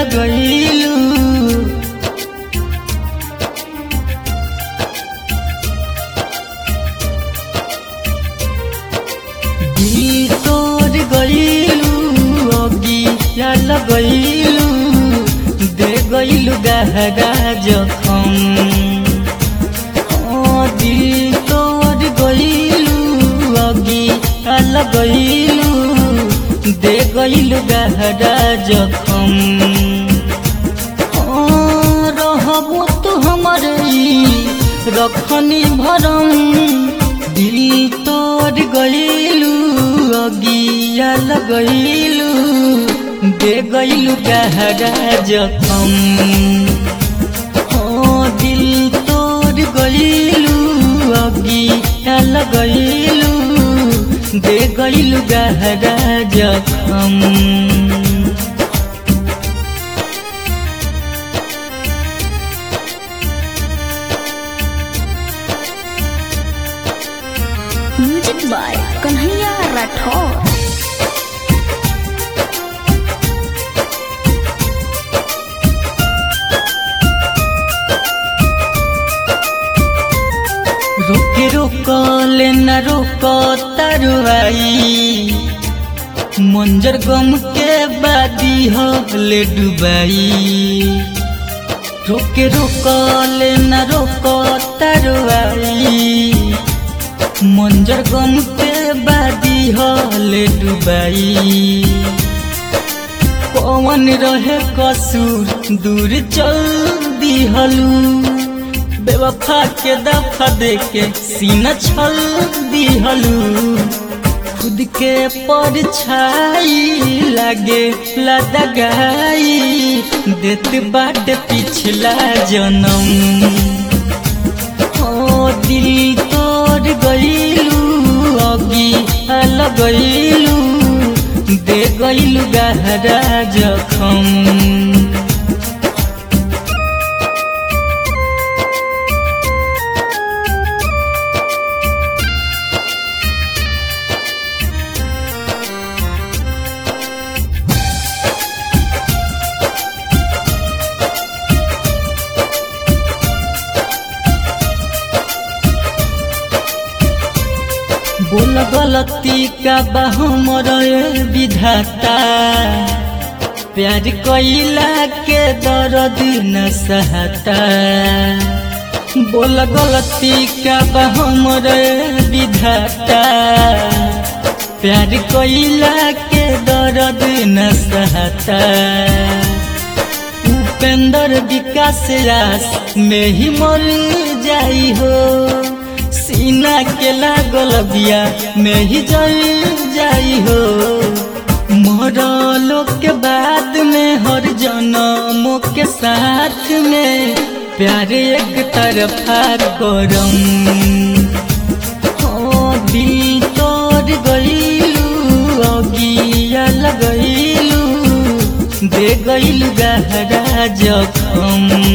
लगैलू दिल तोड़ गईलू अगिया लगैलू दे गईलू गहरा जखम ओ दिल तोड़ गईलू अगिया लगैलू दे गईलू गहरा जखम ओ रहबो तू हमर ई रखनी भरम दिल तोड़ गईलू अगिया लगैलू दे गईलू गहरा जखम ओ दिल तोड़ गईलू अगिया लगैलू दे गईलू गहरा जखम म्यूजिक बाय कन्हैया राठौर रोके रोकले न रोक तरुआई मंजर गम के बादी हले डुबाई रोके रोकले न रोक तरुआई मंजर गम के बादी हले डुबाई पवन रहे कसूर दूर चल दिहलू बेवफा के दफा देके सीना छल दिहलू खुद के परछाई लागे लदगाई देत बाट पिछला जन्म ओ दिल तोड़ गईलू अगी लगैलू दे गईलू गहरा जखम बोल गलती का हमर विधाता प्यार कैला के दर्द न सहता बोल गलती का हमर विधाता प्यार कैला के दर्द न सहता उपेंद्र विकास रास में ही मर जाई हो सीना के लागल बिया में ही जल जाई हो मरलो के बाद में हर जन्मों के साथ में प्यार एक तरफा करम ओ दिल तोड़ गईलू अगिया लगैलू दे गईलू गहरा जखम